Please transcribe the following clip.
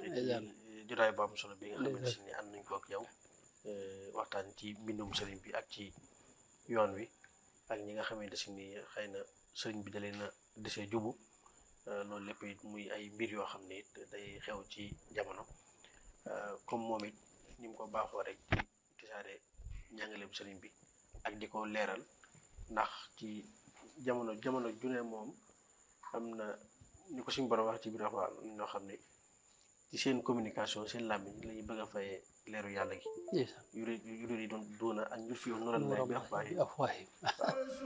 ndeysaan. ci jotaay bu am solo bi nga xamante Ndeysaan. si ni ànd nañ ko ak yow eh, waxtaan ci mbindum sëriñ bi ak ci yoon wi ak ñi nga xamante si ni xëy na sëriñ bi da leen a desee jubu eh, loolu lépp it muy ay mbir yoo xam ne it day xew ci jamono eh, comme moom it ni mu ko baaxoo rek ci tisaare njàngaleem sëriñ bi ak di ko leeral ndax ci jamono jamono june moom am na ni ko suñu borom wax ci biir Alxuraan am na ñoo xam ne ci seen communication seen làmmiñ la ñuy bëgg a fayee leeru yàlla gi ndeysaan yuri yuri yi doon duuna ak njur fi yoon nural lay bi wax afwaahim